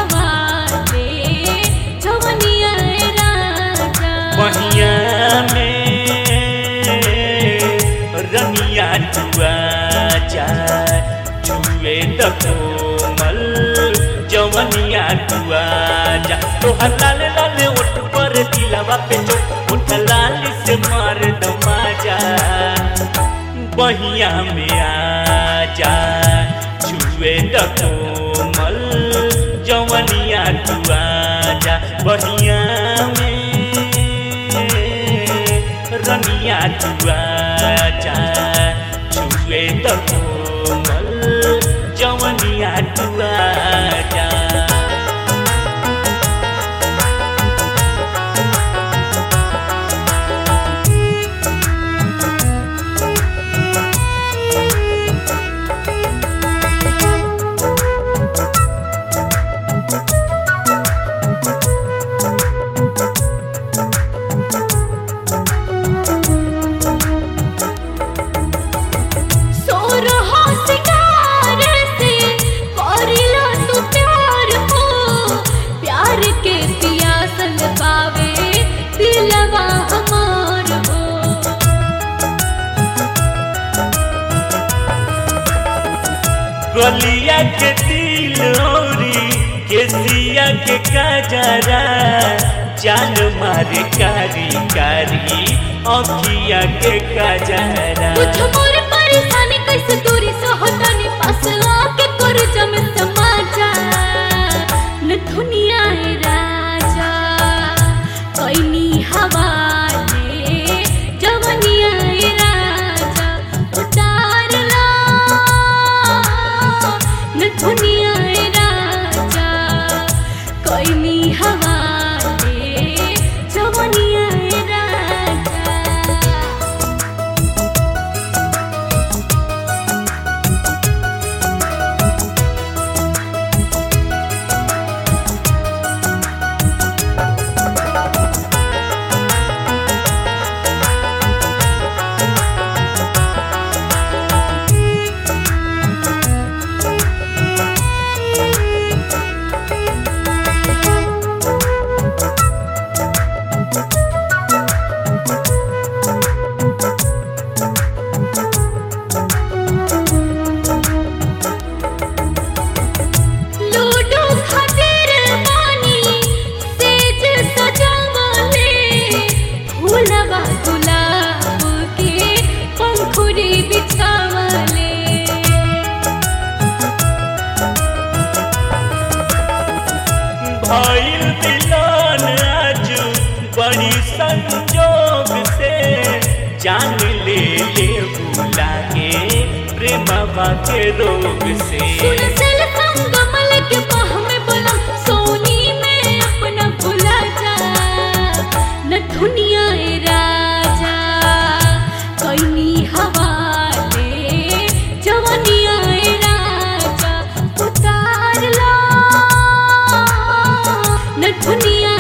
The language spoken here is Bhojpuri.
हवाले जवनिया राजा बहिया में रनिया जुआ जा जुए द कोमल जवनिया जुआ जा तोहर लाल लाल ओठ पर दिलावा पे जो ओठ लाल से मार दमा जा बहिया में आ जा जुए द कोमल जवनिया जुआ जा बहिया में रनिया जुआ जा जुए द कोमल जवनिया जुआ जा सोरहो सिंगार से करिला तू प्यार हो प्यार के पियासल पावे दिलवा हमार हो गलिया के दिल औरी केसिया के कजरा जान मारे कारी कारी अखिया के कजरा कुछ मोर परेशानी कैसे दूरी सहतनी पास आके कर जम समाजा न दुनिया राजा कैनी हवाले जवनिया राजा उतार ला न दुनिया राजा कैनी हवाले जवनिया राजा लूडो खातिर पानी सेज सजावले फूलवा गुलाब के पंखुड़ी बिछावले भइल दिलान आज बड़ी संजोग से जान ले ले बुला के प्रेमवा के रोग से सुन सेल संगमल के बाह में बोला सोनी में अपना भुला जा न दुनिया ए राजा कैनी हवाले जवनिया ए राजा उतार ला न दुनिया